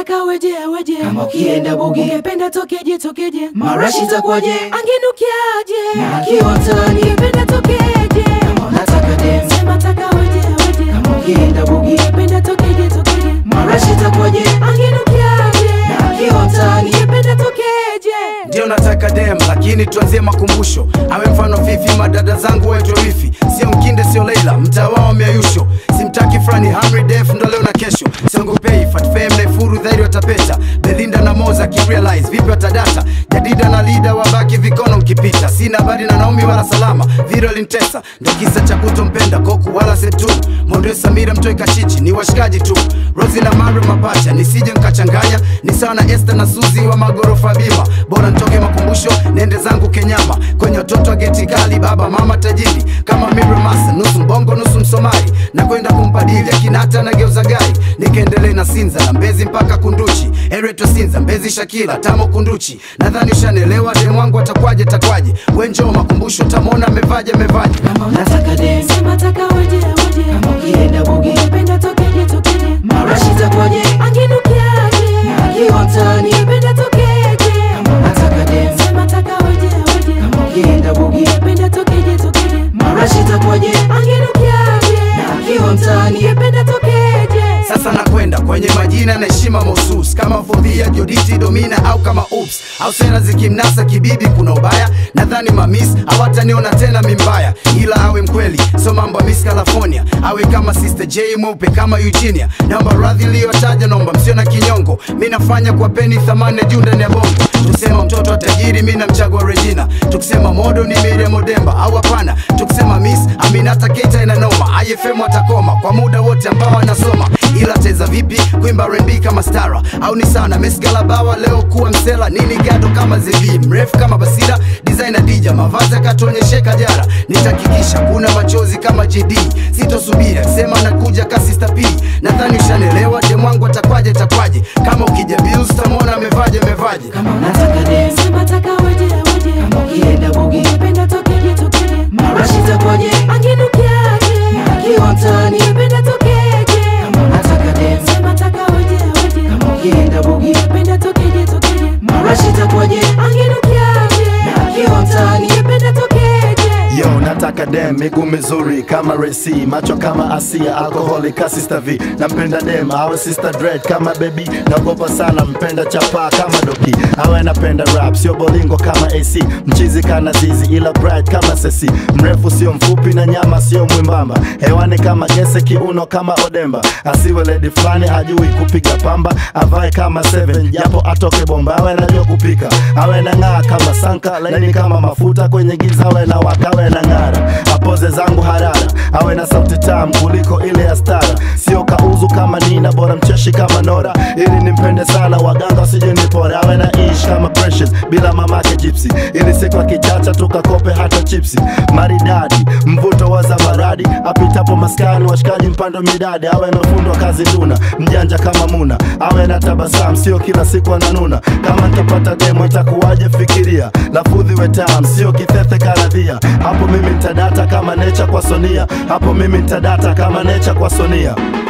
taka weje weje Kama ukienda bugi. ungependa tokeje tokeje Marashi itakuwaje? angenukiaje Na akiwa mtaani. ungependa tokeje Kama unataka dem. sema taka weje weje Kama ukienda bugi. ungependa tokeje tokeje Marashi itakuwaje? angenukiaje Na akiwa mtaani. ungependa tokeje ndio nataka dem lakini tuanzie makumbusho awe mfano fifi madada zangu waitwe wifi sio mkinde sio leila mtaa wao miayusho simtaki frani hamri def ndo leo na kesho siongopei fatfem naifuru dhairi watapeta belinda na moza kirealize vipi watadata jadida na lida wabaki vikono mkipita sina habari na naomi wala salama viro lintesa ndo kisa cha kutompenda koku wala setu mondwe samira mtoi kachichi ni washikaji tu rosi na maro mapacha nisije nkachanganya ni sawa na este na suzi wa magorofa bima bora ntoke makumbusho nende zangu kenyama kwenye watoto wa geti kali baba mama tajiri kama miromasa nusu mbongo nusu msomali na kwenda kumpadili akinata na geuza gari nikaendelee na sinza na mbezi mpaka kunduchi ereto sinza mbezi shakila tamo kunduchi nadhani ushanelewa demwangu atakwaje takwaje wenjoo makumbusho tamona amevaje amevaje Kama unataka dem. sema taka weje weje Kama ukienda bugi. ungependa tokeje tokeje Marashi itakuwaje? angenukiaje Na akiwa mtaani. ungependa tokeje Kama unataka dem. sema taka weje weje Kama ukienda bugi. ungependa tokeje tokeje Marashi itakuwaje? angenukiaje Na akiwa mtaani. ungependa tokeje sasa nakwenda kwenye majina na heshima mahusus kama fodhia joditi domina au kama ups au sera zikimnasa kibibi kuna ubaya nadhani mamis hawataniona tena mimbaya ila awe mkweli so mambo ya miss california awe kama sister j mweupe kama eugenia naomba radhi iliyotaja naomba msio na kinyongo mi nafanya kwa peni thamani ya juu ndani ya bongo tukisema mtoto wa tajiri mi namchagua regina tukisema modo ni miriam odemba au hapana tukisema miss aminata keita inanoma ifm atakoma kwa muda wote ambao anasoma ila teza vipi kuimba rembi kama stara au ni sana mesgalabawa leo kuwa msela nini gado kama zevi mrefu kama basira designer dija mavazi akatuonyesheka jara nitakikisha kuna machozi kama jd sitosubiri akisema nakuja kasista p nadhani ushanelewa demwangu atakwaje takwaje kama ukija bills tamwona amevaje amevaje Kama unataka dem. sema taka weje weje Kama ukienda bugi. ungependa tokeje tokeje Marashi itakuwaje? angenukiaje Na akiwa mtaani. ungependa tokeje Kama unataka dem. sema taka weje weje Kama ukienda bugi. ungependa tokeje tokeje Marashi itakuwaje? angenukiaje Na akiwa mtaani. ungependa tokeje Yo, nataka dem miguu mizuri kama Resi, macho kama Asia, alkoholi ka Sister V. Nampenda dem awe Sister Dread kama baby, naogopa sana mpenda chapa kama Doki, awe napenda rap sio bolingo kama AC, mchizi kana zizi ila bright kama Sesi, mrefu sio mfupi na nyama sio mwimbamba, hewani kama gese, kiuno kama Odemba, asiwe lady fulani hajui kupiga pamba, avae kama Seven japo atoke bomba, awe najua kupika, awe na ng'aa kama Sanka, laini kama mafuta kwenye giza, awe na wakawe na ng'ara, apoze zangu harara, awe na sauti tamu kuliko ile ya stara, sio kauzu kama Nina, bora mcheshi kama Nora, ili nimpende sana, waganga wasije nipore, awe na ish kama Precious bila mamake Gypsy, ili siku akichacha tukakope hata chipsi, maridadi mvuto wa zabaradi, apitapo maskani washikaji mpando midadi, awe na fundo kazi nduna, mjanja kama Muna, awe na tabasamu, sio kila siku ananuna, kama nikipata demo itakuwaje? Fikiria lafudhi we tamu, sio kithethe karadhia, hapo mimi nitadata kama necha kwa Sonia, hapo mimi nitadata kama necha kwa Sonia.